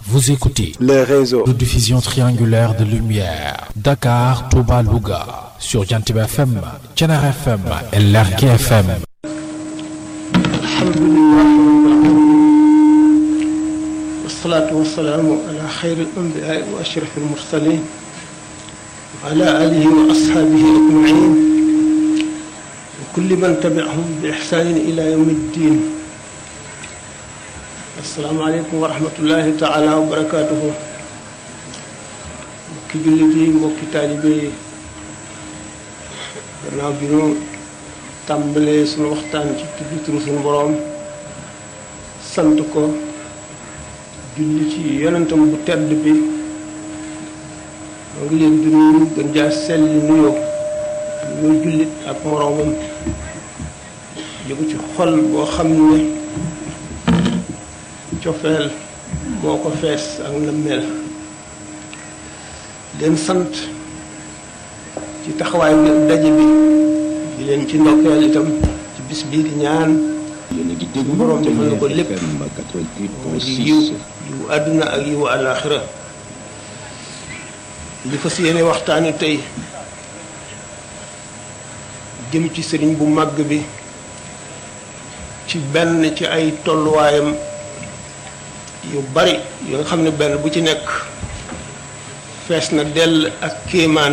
Vous écoutez le réseau de diffusion triangulaire de lumière Dakar, Touba, Louga sur Jantib FM, Thiénaba FM et Lergui FM. والصلاة والسلام على خير الأنبياء وأشرف المرسلين وعلى آله وأصحابه أجمعين وكل من تبعهم بإحسان إلى يوم الدين السلام عليكم ورحمة الله تعالى وبركاته mbokki jullit yi mbokki taalibe yi gannaaw bi ñu tàmbalee suñu waxtaan ci tudd turu suñu boroom sant ko julli ci yonentam bu tedd bi moo ngi leen di nuyu gën jaa selli nuyoo nuyoo jullit ak moroomam jógu ci xol boo xam ne cofeel moo ko fees ak na mel leen sant ci taxawaay bi daje bi di leen ci ndokkeel itam ci bis bii di ñaan borom defal na ko lépp moo di yiw yiwu àdduna ak yiwu àllaaxira li fas yéene waxtaani tey jëm ci sëriñ bu màgg bi ci benn ci ay tolluwaayam yu bari yu nga xam ne benn bu ci nekk fees na dell ak kéemaan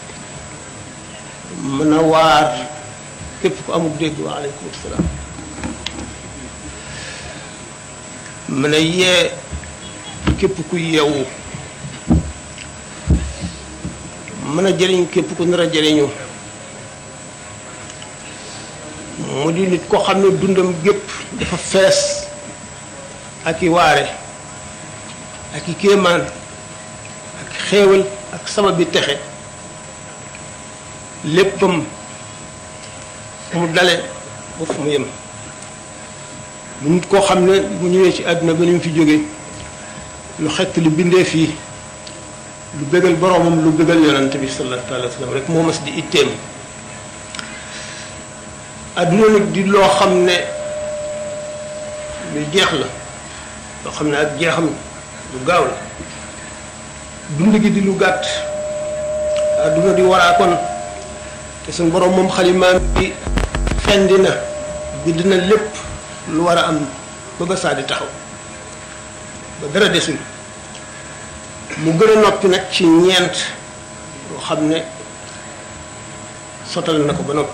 mën a waar képp ku amul dégg wa aleykum salaam mën a yee képp ku yeewu mën a jëriñ képp ku nar a jëriñu mu di nit koo xam ne dundam gépp dafa fees ak i waare ak i kéemaan ak xéewal ak sababi texe léppam fu mu dale ba fu mu yem mu nit koo xam ne mu ñëwee ci àdduna ba ni mu fi jóge lu xett lu bindee fii lu bégal boroomam lu bégal yonent bi sallallahu alayhi wa sallam rek moo mas di itteem àdduna nag di loo xam ne lu jeex la loo xam ne ak jeexam lu gaaw la dund gi di lu gàtt àdduna di waraakoon te suñ boroom moom xalimaam bi fendi na bind na lépp lu war a am ba ba saa di taxaw ba dara desul mu gën a noppi nag ci ñeent yoo xam ne sotal na ko ba noppi